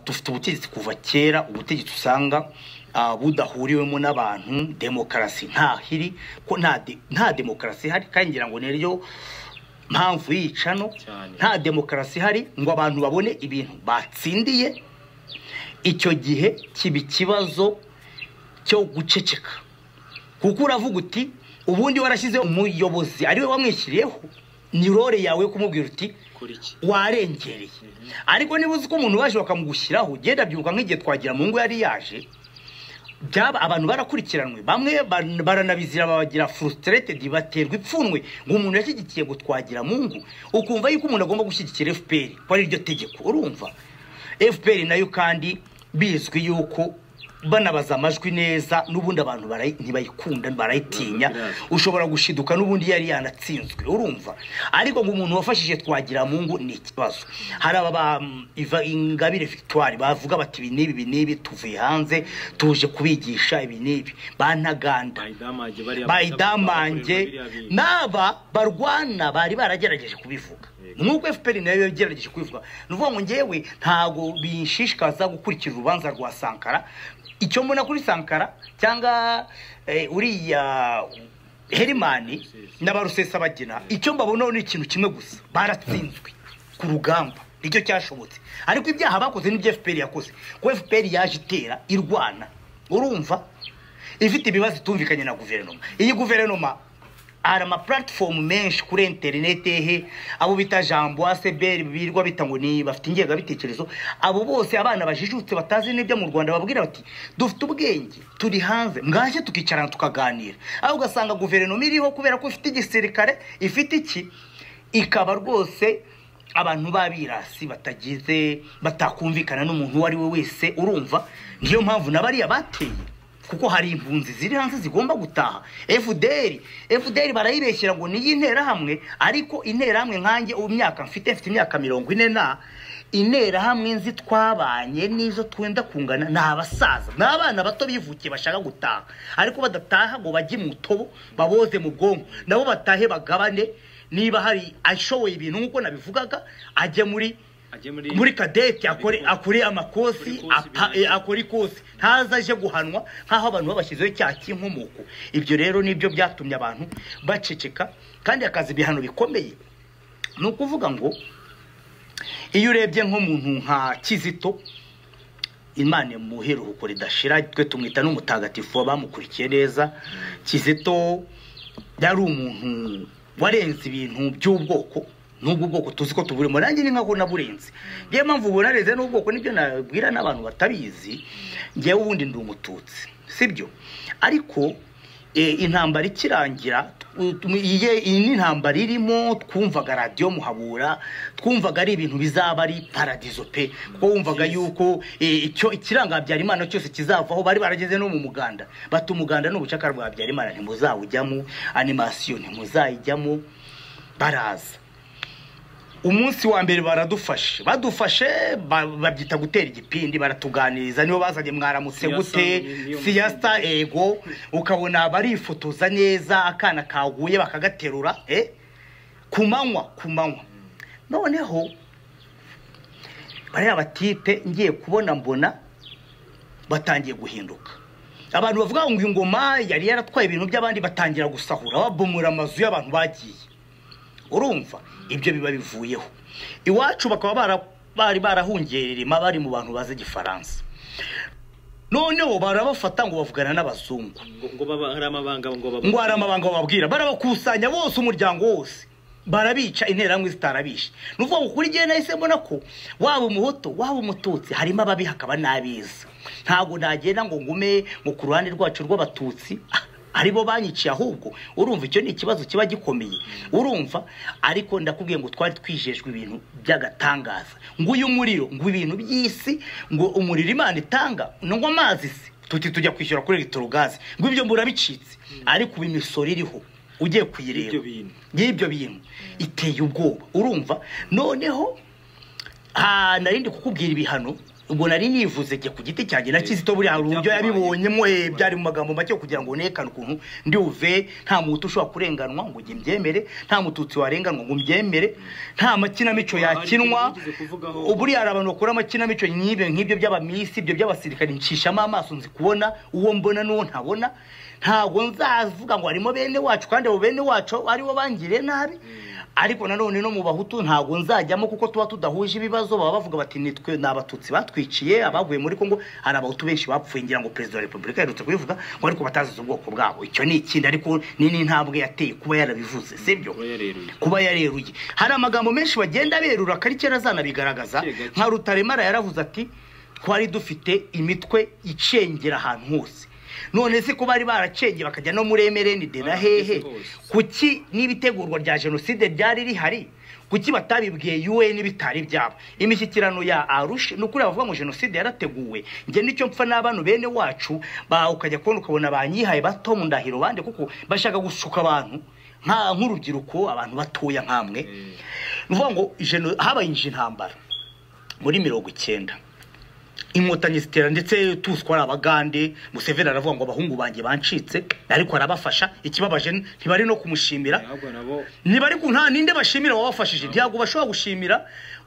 dufite ubutegetsi kuva kera ubutegetsi usanga budahuriwemo n'abantu demokarasi ntahiri ko nta demokarasi ihari kandi ngira ngo niryo mpamvu yicano nta demokarasi ihari ngo abantu babone ibintu batsindiye icyo gihe kiba ikibazo cyo guceceka kuko uravuga uti ubundi warashyizeho umuyobozi ariwe wamwishyiriyeho ni role yawe yo kumubwira uti warengereye ariko niba uzi ko umuntu waje bakamugushyiraho ugenda byuka nk'igihe twagira mu ngo yari yaje byaba abantu barakurikiranwe bamwe baranabizira babagira furusiteretedi baterwa ipfunwe ngo umuntu yashyigikiye ngo twagira mu ngo ukumva yuko umuntu agomba gushyigikira efuperi ko ari ryo tegeko urumva efuperi nayo kandi bizwi yuko banabaza amajwi neza n'ubundi abantu ntibayikunda barayitinya ushobora gushiduka n'ubundi yari yanatsinzwe urumva ariko ngo umuntu wafashije twagira mu ngo ni ikibazo hari aba ingabire victoire bavuga bati ibi n'ibi n'ibi tuvuye hanze tuje kubigisha ibi n'ibi banaganda bayidamange n'aba barwana bari baragerageje kubivuga nk'uko efuperi nayo yagerageje kubivuga ni ukuvuga ngo ngewe ntabwo bishishikaza gukurikira urubanza rwa sankara icyo mbona kuri sankara cyangwa uriya herimani n'abarusesabagina icyo mbabonaho ni ikintu kimwe gusa baratsinzwe ku rugamba nicyo cyashobotse ariko ibyaha bakoze n'ibyo efuperi yakoze kuko efuperi yaje itera irwana urumva ifite ibibazo itumvikanye na guverinoma iyi guverinoma hari ama puratifomu menshi kuri interineti he abo bita jambo aseberi birwa bita ngo ni bafite ingengabitekerezo abo bose abana bajijutse batazi n'ibyo mu rwanda babwira bati dufite ubwenge turi hanze mwaje tukicarana tukaganira aho ugasanga guverinoma iriho kubera ko ifite igisirikare ifite iki ikaba rwose abantu b'abirasi batagize batakumvikana n'umuntu uwo ari we wese urumva niyo mpamvu n'abariya bateye kuko hari impunzi ziri hanze zigomba gutaha efuderi efuderi barayibeshyira ngo niyo interahamwe ariko interahamwe nkanjye ubu myaka mfite mfite imyaka mirongo ine na interahamwe nzi twabanye n'izo twenda kungana ni abasaza ni abana bato bivukiye bashaka gutaha ariko badataha ngo bajye mu tobo baboze mu bwonko nabo batahe bagabane niba hari ashoboye ibintu nk'uko nabivugaga ajye muri muri kadete akore amakosi akore ikosi ntaza aje guhanwa nk'aho abantu babashyizeho icyaha cy'inkomoko ibyo rero nibyo byatumye abantu baceceka kandi akazi ibihano bikomeye ni ukuvuga ngo iyo urebye nk'umuntu nka kizito imana imuhe iruhuko ridashira twe tumwita n'umutagatifu bamukurikiye neza kizito yari umuntu warenze ibintu by'ubwoko n'ubwo bwoko tuzi ko tuburimo nanjye ni nk'aho naburenze niyo mpamvu ubona reze n'ubwoko nibyo nabwira n'abantu batabizi ngewe ubundi ndi umututsi sibyo ariko intambara ikirangira iyi ni intambara irimo twumvaga radiyo muhabura twumvaga ari ibintu bizaba ari paradizo pe kuko wumvaga yuko icyo ikiranga habyarimana cyose kizavaho bari barageze no mu muganda bata umuganda n'ubucaka bwa habyarimana ntimuzawujyamo animasiyo ntimuzayijyamo baraza umunsi wa mbere baradufashe badufashe babyita gutera igipindi baratuganiriza nibo bazanye mwaramutse gute siyasa ego ukabona barifotoza neza akana kaguye bakagaterura ku manywa ku manywa noneho bariya batipe ngiye kubona mbona batangiye guhinduka abantu bavuga ngo ingoma yari yaratwaye ibintu by'abandi batangira gusahura babomora amazu y'abantu bagiye urumva ibyo biba bivuyeho iwacu bakaba bari barahungiye ririma bari mu bantu bazi igifaransa noneho barabafata ngo bavugana n'abazungu ngo hari amabanga ngo hari amabanga bababwira barabakusanya bose umuryango wose barabica interamwe zitarabishe ni ukuvuga ngo kuri gihe nahise mbona ko waba umuhoto waba umututsi harimo ababi hakaba n'abiza ntabwo nagenda ngo ngume ngo ku ruhande rwacu rw'abatutsi aribo banyiciye ahubwo urumva icyo ni ikibazo kiba gikomeye urumva ariko ndakubwiye ngo twari twijejwe ibintu by'agatangaza ngo uyu muriro ngo ibintu by'isi ngo umuriro imana itanga ngo amazi se tuti tujya kwishyura kuri gazi ngo ibyo murabicitse ariko ubu imisoro iriho ugiye kuyireba y'ibyo bintu iteye ubwoba urumva noneho nta narindi kukubwira ibihano ubwo nari nivuze njye ku giti cyanjye na kizito buriya hari uburyo yabibonyemo eh, byari mu magambo make kugira ngo nekane ukuntu ndi buve nta muntu ushobora kurenganwa ngo njye mbyemere nta mututsi warenganwa ngo mbyemere nta makinamico yakinwa Hari ikintu wigeze kuvugaho? buriya hari abantu bakora amakinamico nk'ibyo nk'ibyo by'abamisi ibyo by'abasirikare ncishamo amaso nzi kubona uwo mbona n'uwo ntabona ntabwo nzavuga ngo harimo bene wacu kandi abo bene wacu aribo bangiriye nabi ariko nanone no mu bahutu ntabwo nzajyamo kuko tuba tudahuje ibibazo baba bavuga bati nitwe ni abatutsi batwiciye abavuye muri kongo hari abahutu benshi bapfuye ngira ngo perezida wa repubulika aherutse kubivuga ngo ariko batazize ubwoko bwabo icyo ni ikindi ariko ni n'intambwe yateye kuba yarabivuze sibyo Kuba yareruye. kuba yareruye hari amagambo menshi bagenda berura akari kera azanabigaragaza Gake gake. nka rutaremara yaravuze ati twari dufite imitwe icengera ahantu hose none se ko bari baracengeye bakajya no muri emerenide na hehe Barahageze hose. kuki n'ibitegurwa rya jenoside ryari rihari kuki batabibwiye un bitari byabo imishyikirano ya arushe ni ukuri abavuga ngo jenoside yarateguwe njye nicyo mpfa n'abantu bene wacu ba ukajya kubona ukabona banyihaye bato mu ndahiro bande kuko bashaka gusuka abantu nka- nk'urubyiruko abantu batoya nk'amwe ni ukuvuga ngo jeno- habayinje intambara muri mirongo icyenda inkotanyi zitera ndetse tuzi ko ari abagande museveni aravuga ngo abahungu banjye bancitse ariko arabafasha ikibabaje ntibari no kumushimira ahubwo nabo ntibari ku nta ninde bashimira wabafashije ntabwo bashobora gushimira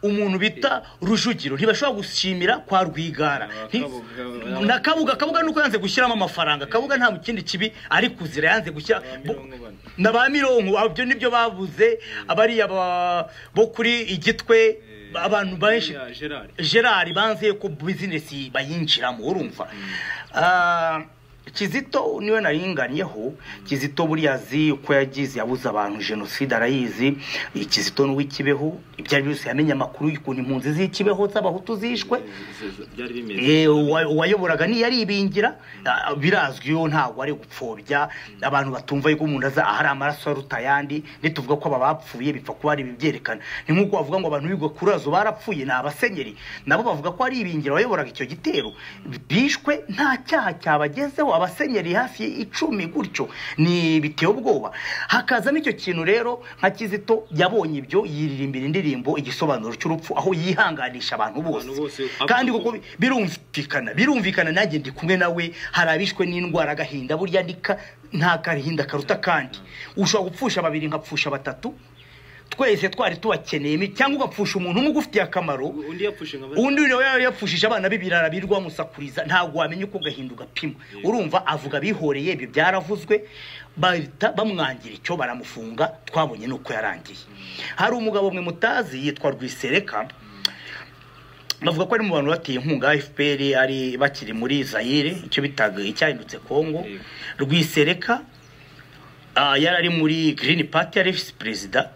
umuntu bita rujugiro ntibashobora gushimira kwa rwigara Nti- Kabuga- na kabuga kabuga nuko yanze gushyiramo amafaranga kabuga nta kindi kibi ari kuzira yanze gushyira Ba bo- mirongo bane. na ba mironko ibyo nibyo babuze abariya ba- bo kuri igitwe abantu benshi ya gerard gerard banze ko bizinesi bayinjiramo urumva Ah, kizito niwe naringaniyeho kizito buriya azi uko yagize yabuze abantu jenoside arayizi kizito n'uw'ikibeho ibyo ari byose yamenye amakuru y'ukuntu impunzi z'ikibeho z'abahutu zishwe byari bimeze Eh, uwa- uwayoboraga niyaribingira ah, birazwi yo ntabwo ari gupfobya abantu batumva yuko umuntu aza ahari amaraso aruta ayandi ntituvuga ko aba bapfuye bipfa kuba ari ibibyerekana ni nk'uko bavuga ngo abantu bigwa kuri azo barapfuye ni abasenyeri nabo bavuga ko ari ibingira wayoboraga icyo gitero bishwe nta cyaha cyabagezeho abasenyeri hafi icumi gutyo ni biteye ubwoba hakazamo icyo kintu rero nka kizito yabonye ibyo yiririmbira indirimbo igisobanuro cy'urupfu aho yihanganisha abantu Abantu bose bose, kandi kuko birumvikana birumvikana nanjye ndi kumwe nawe hari abishwe n'indwara agahinda burya ndika nta gahinda karuta kandi ushobora gupfusha babiri nkapfusha batatu twese twari tubakeneyemo cyangwa ugapfusha umuntu umwe ugufitiye akamaro undi yapfushe nka bane undi nawe yari yapfushije abana be birara birirwa bamusakuriza ntabwo wamenya uko gahinda ugapima urumva avuga bihoreye ibyo byaravuzwe bahita bamwangira icyo baramufunga twabonye nuko yarangiye hari umugabo mwe mutazi yitwa rwisereka bavuga ko ari mu bantu bateye inkunga fpr ari bakiri muri zayire icyo bitaga icyahindutse kongo Yego. rwisereka Ah, yari ari muri Green Party yari visi perezida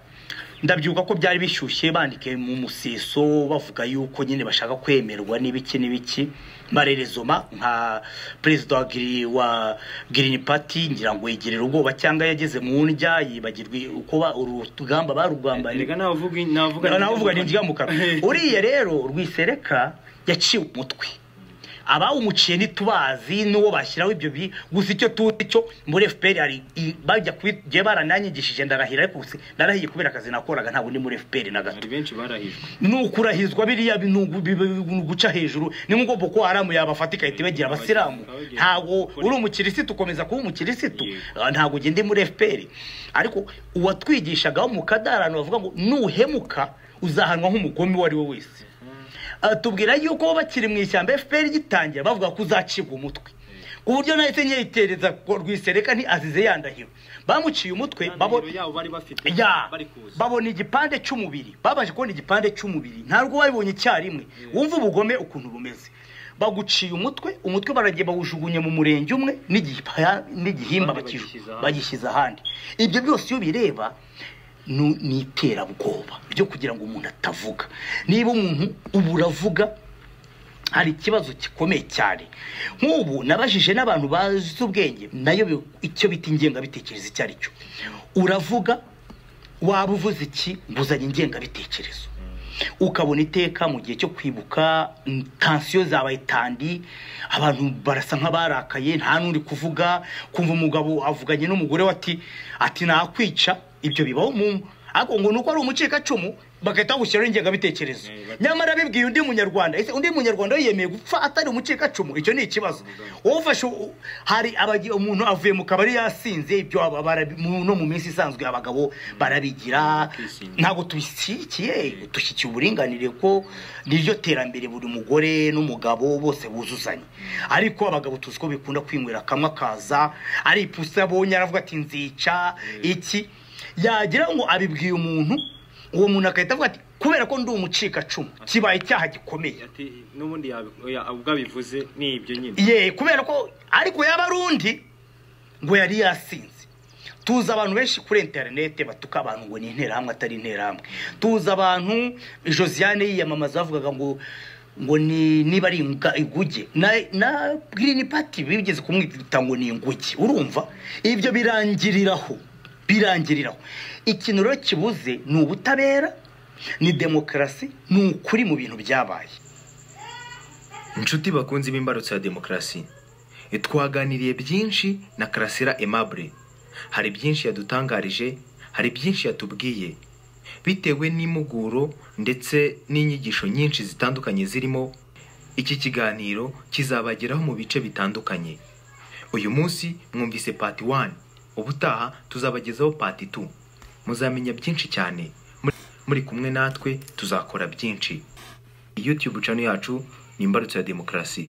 ndabyibuka ko byari bishyushye bandike mu museso bavuga yuko nyine bashaka kwemerwa n'ibiki n'ibiki marerezoma nka perezida wa Green- wa Green Party ngira ngo yigerera ubwoba cyangwa yageze mu ndya yibagirwa uko ba- uru rugamba barugambanye erega navuga navuga navuga ni njya mu kanwa uriya rero rwisereka yaciwe umutwe abawumuciye ntitubazi n'uwo bashyiraho ibyo bi gusa icyo tuzi cyo muri fpr hari i- bajya kubigiye barananyigishije ndarahira ariko gusa ndarahiye kubera akazi nakoraga ntabwo ndi muri fpr na gato hari benshi barahijwe ni ukurahizwa biriya bi- ni ugu- bi- bi- ni uguca hejuru ni nk'ubwo boko haramu yabafata igahita ibagira abasilamu ntabwo uri umukirisitu ukomeza kuba umukirisitu Yego. Ah, ntabwo ugende muri fpr ariko uwatwigishagaho mu kadarano bavuga ngo nuhemuka uzahanwa nk'umugome uwo ari we wese Ah, tubwira yuko bakiri mu ishyamba fpr gitangira bavuga ko uzacibwa umutwe ku buryo nahise nyitereza ko rwisereka ntiazize yandahiro bamuciye umutwe babo Intandaro yabo bari bafite ya bari kuza babona igipande cy'umubiri babashe kubona igipande cy'umubiri ntabwo babibonye icyarimwe wumva ubugome ukuntu bumeze baguciye umutwe umutwe baragiye bawujugunya mu murenge umwe n'igipa- n'igihimba Abandi bakiju- bagishyize ahandi. bagishyize ahandi ibyo byose iyo bireba nu- ni iterabwoba ryo kugira ngo umuntu atavuga niba umuntu ubu uravuga hari ikibazo gikomeye cyane nk'ubu nabajije n'abantu bazi ubwenge nayo bi- icyo bita ingengabitekerezo icyo ari cyo uravuga waba uvuze iki nguzanye ingengabitekerezo ukabona iteka mu gihe cyo kwibuka mm, tansiyo zabaye tandi abantu barasa nk'abarakaye nta n'uri kuvuga kumva umugabo avuganye n'umugore we ati ati nakwica ibyo bibaho mu ariko ngo ni uko ari umucikacumu bagahita bagushyiraho ingengabitekerezo Eh, bati- nyamara bibwiye undi munyarwanda ese undi munyarwanda yiyemeye gupfa atari umucikacumu icyo ni ikibazo wowe ufashe u- hari abagi- umuntu avuye mu kabari yasinze ibyo aba- barabi- mu- no mu minsi isanzwe abagabo barabigira Bakishinga. ntabwo tubishyigikiye dushyigikiye uburinganire ko niryo terambere buri mugore n'umugabo bose buzuzanya ariko abagabo tuzi ko bikunda kwinywera kamwe akaza ari ipusi abonye aravuga ati nzica iki yagira ngo abibwiye umuntu uwo muntu agahita avuga ati kubera ko ndi umucikacumu kibaye icyaha gikomeye ati n'ubundi yabi- oya, ubwo abivuze ni ibyo nyine ye kubera ko ariko yaba ari undi ngo yari yasinze tuzi abantu benshi kuri interinete batuka abantu ngo ni interahamwe atari interahamwe tuzi abantu josiane yiyamamaza bavugaga ngo ngo ni niba ari inga- inguge na na girini pati bigeze kumwita ngo ni inguge urumva ibyo birangiriraho birangiriraho ikintu rero kibuze ni ubutabera ni demokarasi ni ukuri mu bintu byabaye inshuti bakunze b'imbarutso ya demokarasi twaganiriye byinshi na karasira aimable hari byinshi yadutangarije hari byinshi yatubwiye bitewe n'impuguro ndetse n'inyigisho nyinshi zitandukanye zirimo iki kiganiro kizabageraho mu bice bitandukanye uyu munsi mwumvise pati wani ubutaha tuzabagezaho pati tu muzamenya byinshi cyane Muri- muri kumwe natwe tuzakora byinshi youtube channel yacu ni imbarutso ya demokarasi